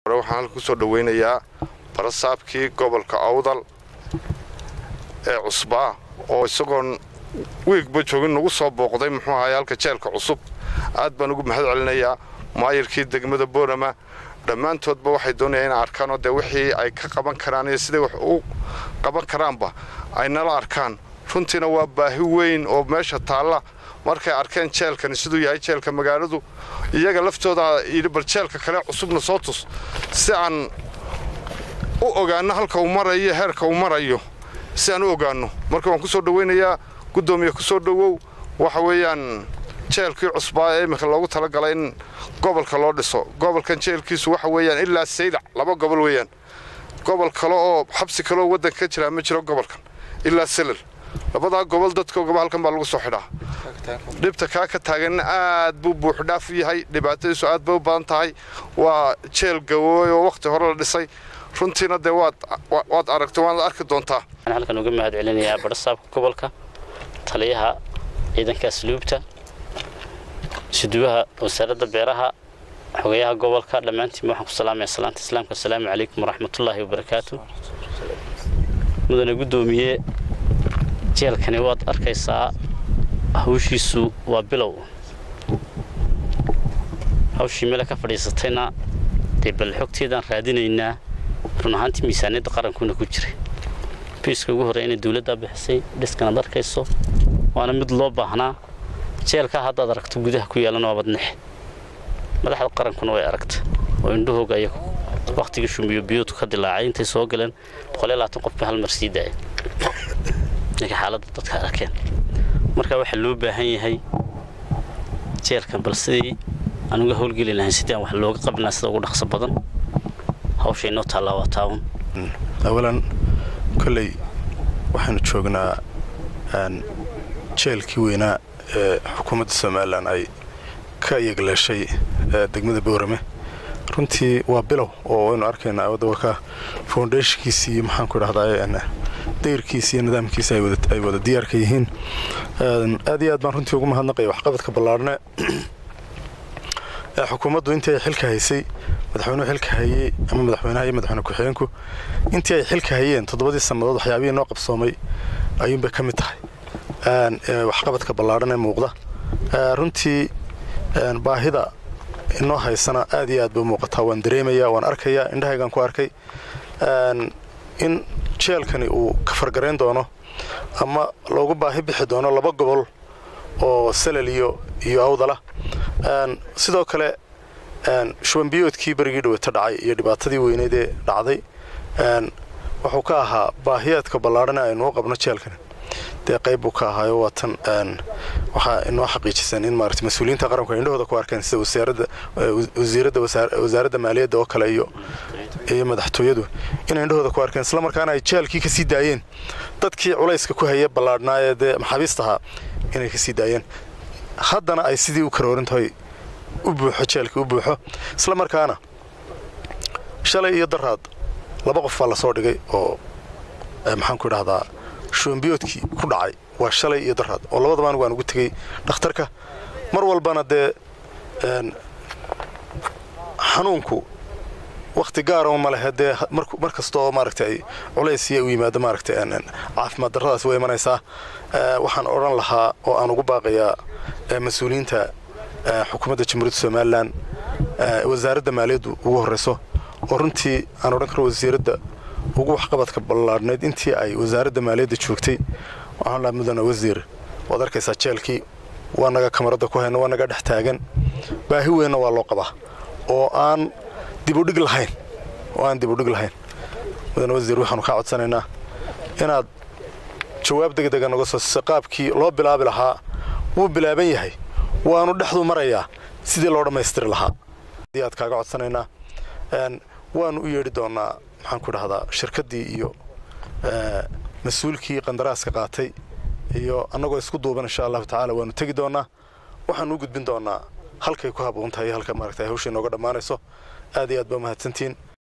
hore waxaan halka kusoo dhaweynayaa barasaabkii gobolka awdal ee cusbaa oo isagoon wiigba joogin nagu soo booqday muxuu ahaay halka jeelka cusub aad baan ugu mahad celinayaa maayirkii degmada boorama dhammaantoodba waxay doonayaan inay arkaanoo dee wixii ay ka qaban karaan iyo siday wax u qaban karaanba ay nala arkaan runtiina waa baahi weyn oo meesha taalla markay arkeen jeelkani siduu yahay jeelka magaaladu iyaga laftooda yidhi bal jeelka kale cusubna soo tus si aan u ogaanno halka uu marayo heerka uu marayo si aan u ogaanno marka waan ku soo dhawaynayaa guddoomiye ku soo dhowow waxa weeyaan jeelkii cusbaa ee iminka loogu talagalay in gobolka loo dhiso gobolkan jeelkiisu waxa weeyaan ilaa saylac laba gobol weeyaan gobol kale oo xabsi kaleoo waddanka ka jiraa ma jiro gobolkan ilaa selal labadaa gobol dadkoogaba halkan baa lagu soo xidhaa dhibta kaa ka taaganna aad buu buuxdhaaf u yahay dhibaatadiisu aad bay u badan tahay waa jeel gawooy oo wakhti hore la dhisay runtiina dee waad aragta waanad arki doontaa waxaan halkan uga mahad celinayaa badhasaabka gobolka taliyaha ciidanka asluubta suduwaha wasaaradda beeraha xogayaha gobolka dhammaantiin waxaan ku salaamaya salaanta islaamka asalaamu calaykum waraxmatullaahi wabarakaatu mudane guddoomiye jeelkani waad arkaysaa hawshiisu waa bilow hawshii meele ka fadhiisatayna dee bal xogteedaan raadinaynaa run ahaantii miisaaniyadda qarankuna ku jiray biiska ugu horreya inay dawladdaa bixisay dhiskanaad arkayso waana mid loo baahnaa jeelkaa haddaad aragto gudaha ku yaalan waa badnexe madaxda qarankuna way aragta oo indhahooga ayagu wakhtigii shumbiyo biyootu ka dilaacay intay soo galeen boqoliyo labaatan qofba hal mar sii daaya ninka xaaladda dadka arkeen marka waxaa loo baahan yahay jeelkan bal sidii aan uga howlgeli lahayn sidii aan wax looga qabnaa sida ugu dhaqso badan hawsha inoo taallaa waa taawun awalan kolley waxaanu joognaa jeelkii weynaa ee xukuumadda somalilan ay ka iyagleeshay degmada boorame runtii waa bilow oo waynu arkaynaa wadawaka foundationkiisii maxaanku idhahdaa dayrkiisa iyo nidaamkiisa ay wada diyaarka yihiin aad iyo aad baan runtii ugu mahadnaqaya waxqabadka ballaarhne ee xukuumaddu intii ay xilka haysay madaxweynuhu xilka hayey ama madaxweynaha iyo madaxweyne ku-xigeenku intii ay xilka hayeen toddobadii sannadood waxyaabihii noo qabsoomay ayuunbay ka mid tahay waxqabadka ballaarhan ee muuqda runtii baahida inoo haysana aad iyo aad bay u muuqataa waan dareemayaa waan arkayaa indhahaygaan ku arkay in jeelkani uu ka fargarayn doono ama loogu baahi bixi doono laba gobol oo salal iyo iyo awdala sidoo kale shubanbiyoodkii berigii dhaweyto dhacay iyo dhibaatadii weyneyd ee dhacday wuxuu ka ahaa baahiyaadka ballaarhan aynu u qabno jeelkani dee qayb buu ka ahaayo waa tan waxaa inoo xaqiijisan in maarata mas-uuliyiinta qaranku ay indhahooda ku arkeen sida wasaaradda wasiiradda wasaaradda maaliyadda oo kale iyo iyo madaxtooyadu inay indhahooda ku arkeen isla markaana ay jeelkii ka sii daayeen dadkii culayska ku haya ballaadhnaa ee dee maxaabiista ahaa inay ka sii daayeen haddana ay sidii u karoorin tahay u buuxo jeelkii u buuxo isla markaana shalay iyo daraad laba qof baa lasoo dhigay oo maxaanku idhahdaa shuambiyoodkii ku dhacay waa shalay iyo daraad oo labadaba anigu aan ugu tegey dhakhtarka mar walbana dee xanuunku wakhti gaarama ma lehe dee mar kasta oo maaragta ay culaysiya u yimaado maaragta caafimaad darradaas way imanaysaa waxaan odhan lahaa oo aan ugu baaqayaa mas-uuliyiinta xukuumadda jamhuuriyadda somalilan wasaaradda maaliyaddu ugu horrayso oo runtii aan odhan karo wasiiradda ugu waxqabadka ballaadhnayd intii ay wasaaradda maaliyadda joogtay waxaan lahaa mudane wasiir waad arkaysaa jeelkii waa naga kamaradda ku hayno waa naga dhex taagan baahi weynna waa loo qabaa oo aan dibudhig lahayn oo aan dibudhig lahayn mudane wasiir waxaanu kaa codsanaynaa inaad jawaab degdega noga soo siisa qaabkii loo bilaabi lahaa wuu bilaaban yahay waanu dhexdu marayaa sidii loo dhammaystiri lahaa adii aad kaaga codsanaynaa waanu u yeedhi doonnaa maxaanku idhahdaa shirkaddii iyo mas-uulkii qandaraaska qaatay iyo annagoo isku duuban insha allahu tacaala waanu tegi doonnaa waxaanu u gudbin doonnaa halkay ku haboon tahay halka maaragta hawshay nooga dhammaanayso aad iyo aad baa mahadsantiin